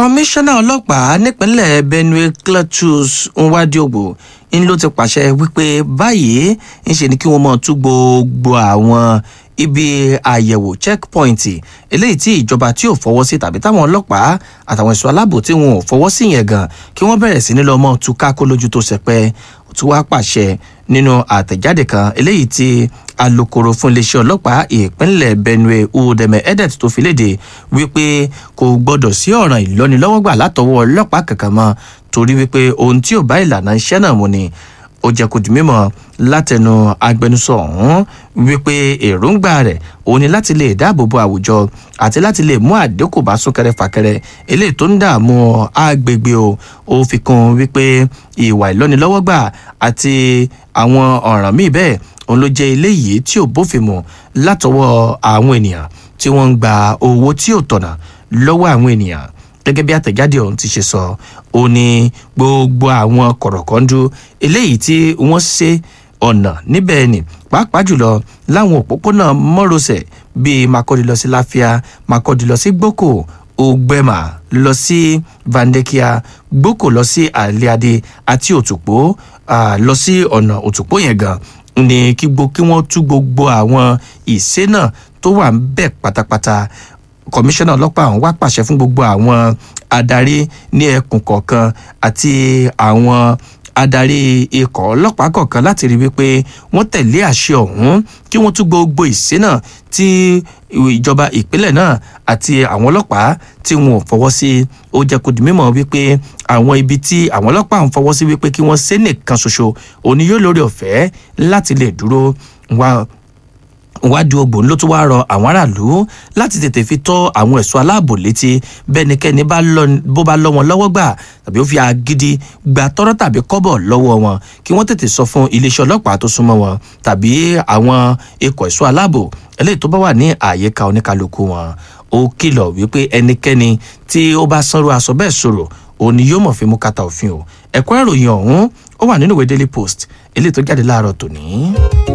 kọmíṣánná ọlọ́pàá nípínlẹ̀ benue cletus nwadiogbò ń ló ti pàṣẹ wípé báyìí ń ṣe ni kí wọ́n mọ̀ tú gbogbo àwọn ibi àyẹ̀wò checkpoint eléyìí tí ìjọba tí ò fọwọ́ sí tàbí táwọn ọlọ́pàá àtàwọn ẹ̀ṣọ́ aláàbò tí wọn ò fọwọ́ sí yẹn gan kí wọ́n bẹ̀rẹ̀ sí ní lọ mọ́ tú kákó lójú tó ṣẹpẹ́ tí wàá pàṣẹ nínú àtẹ̀jáde kan eléyìí tí alūkkóró fún iléeṣẹ́ ọlọ́pàá ìpínlẹ̀ benue udeme edet tó fi léde wípé kò gbọ́dọ̀ sí ọ̀ràn ìlọ́nilọ́wọ́gbà látọwọ́ ọlọ́pàá kankan mọ́ torí wípé ohun tí ò bá ìlànà iṣẹ́ náà mu ni ó jẹ́ kó di mímọ́ látẹnu agbẹnusọ ọ̀hún wípé èròǹgbà rẹ̀ òun ni láti lè dáàbò bo àwùjọ àti láti lè mú àdínkù bá súnkẹrẹ fàkẹrẹ eléyìí tó ń dààmú agbègbè o ó fi kún wípé ìwà ìlọ́nilọ́wọ́gbà àti àwọn ọ̀ràn míì bẹ́ẹ̀ òun ló jẹ́ eléyìí tí ò bófin mu látọwọ́ àwọn ènìyàn tí wọ́n ń gba owó tí ò tọ̀nà lọ́wọ́ àwọn ènìyàn gẹ́gẹ́ bí àtẹ̀jáde ọ̀hún ti ṣe sọ ó ní gbogbo àwọn kọ̀rọ̀kọ́ndú eléyìí tí wọ́n ṣe ọ̀nà níbẹ̀ ni pàápàá jùlọ láwọn òpópónà mọ́rọ̀sẹ̀ bíi makọ́di lọ sí láfíà makọ́di lọ sí gboko ògbẹ́mà lọ sí vandekia gboko lọ sí àlíadé àti òtùpó lọ sí ọ̀nà òtùpó yẹn gan ni kí wọ́n tú gbogbo àwọn ìṣe náà tó wà ń bẹ̀ pátápátá kọmíṣánná ọlọ́pàá ọ̀hún wá pàṣẹ fún gbogbo àwọn adarí ní ẹkùn kọ̀ọ̀kan àti àwọn adarí ikọ̀ ọlọ́pàá kọ̀ọ̀kan láti rí wípé wọ́n tẹ̀lé àṣẹ ọ̀hún kí wọ́n tún gbogbo ìṣe náà tí ìjọba ìpínlẹ̀ náà àti àwọn ọlọ́pàá tí wọn ò fọwọ́ sí ó jẹ́ kó di mímọ́ wípé àwọn ibi tí àwọn ọlọ́pàá ń fọwọ́ sí wípé kí wọ́n ṣe nìkan ṣoṣo òní yóò lórí ọ̀fẹ́ láti lè dúró wá wádìí ogbòn ló tún wá rọ àwọn aráàlú láti tètè fi tọ́ àwọn ẹ̀ṣọ́ aláàbò létí bẹ́nikẹ́ni bó bá lọ́ wọn lọ́wọ́ gbà tàbí ó fi agídí gba tọ́rọ́ tàbí kọ́bọ̀ lọ́wọ́ wọn kí wọ́n tètè sọ fún iléeṣẹ́ ọlọ́pàá tó súnmọ́ wọn tàbí àwọn ikọ̀ ẹ̀ṣọ́ aláàbò eléyìí tó bá wà ní àyíká oníkálukú wọn ó kìlọ̀ wípé ẹnikẹ́ni tí ó bá sanrú aṣọ bẹ́ẹ̀ sọ̀rọ̀ òun ni yóò mọ̀ fi mú kàtà òfin o ẹ̀kọ́ ìròyìn ọ̀hún ó wà nínú ìwé daily post eléyìí tó jáde láàárọ̀ tòní.